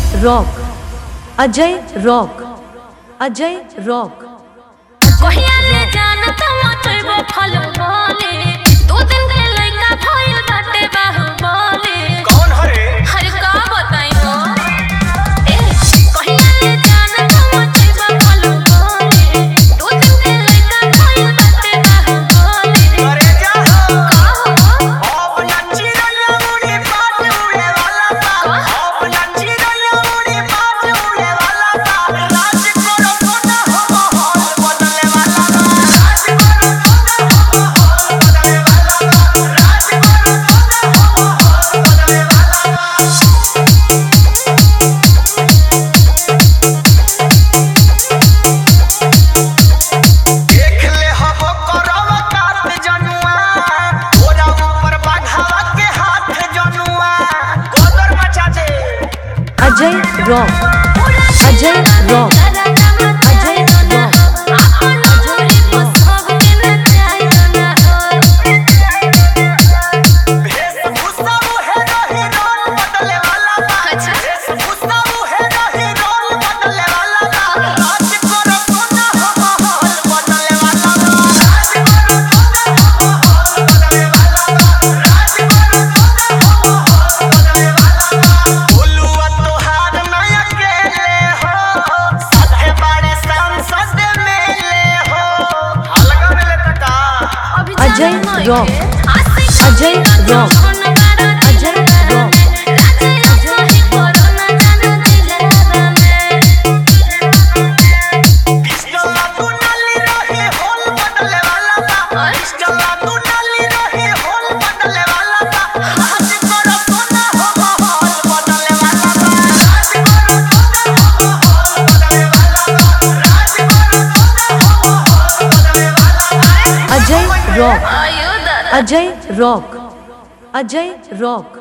Rock Ajay rock Ajay rock कहिया ले जानत मचैबो फल बोले दो दिन के लइका भइल बाटे बाहुबले कौन हरे हर का बताई हो ए कहिया ले जानत मचैबो फल बोले दो दिन के लइका भइल बाटे बाहुबले अरे जा हो का हो अपना चिड़िया उड़ी बात उड़े वाला था अपना चिड़िया उड़ी बात उड़े वाला था राज करो सोना हो माहौल बदले वाला था राज करो सोना हो माहौल बदले वाला था राज करो सोना हो माहौल बदले वाला था देख ले हो करव काट जनुआ तोरा ऊपर बाघावा के हाथ जनुआ गोदर मचा दे Ajay rock Ajay rock Ajay rock वेशभूषा उहे रही रोल बदले वाला बा अच्छा। वेशभूषा उहे रही रोल बदले वाला बा राज करो सोना हो माहौल बदले वाला बा राज करो सोना हो माहौल बदले वाला बा राज करो सोना हो माहौल बदले वाला बा बोलुआ तोहार नया अकेले हो सधे बड़े सांसद मेले हो अलगा मिले तका Ajay rock Ajay rock Ajay rock पिस्टला तू नाली रही होल बदले वाला बा पिस्टला तू नाली रही होल बदले वाला बा राज करो सोना हो माहौल बदले वाला बा राज करो सोना हो माहौल बदले वाला बा राज करो सोना हो माहौल बदले वाला बा Ajay rock Ajay rock Ajay rock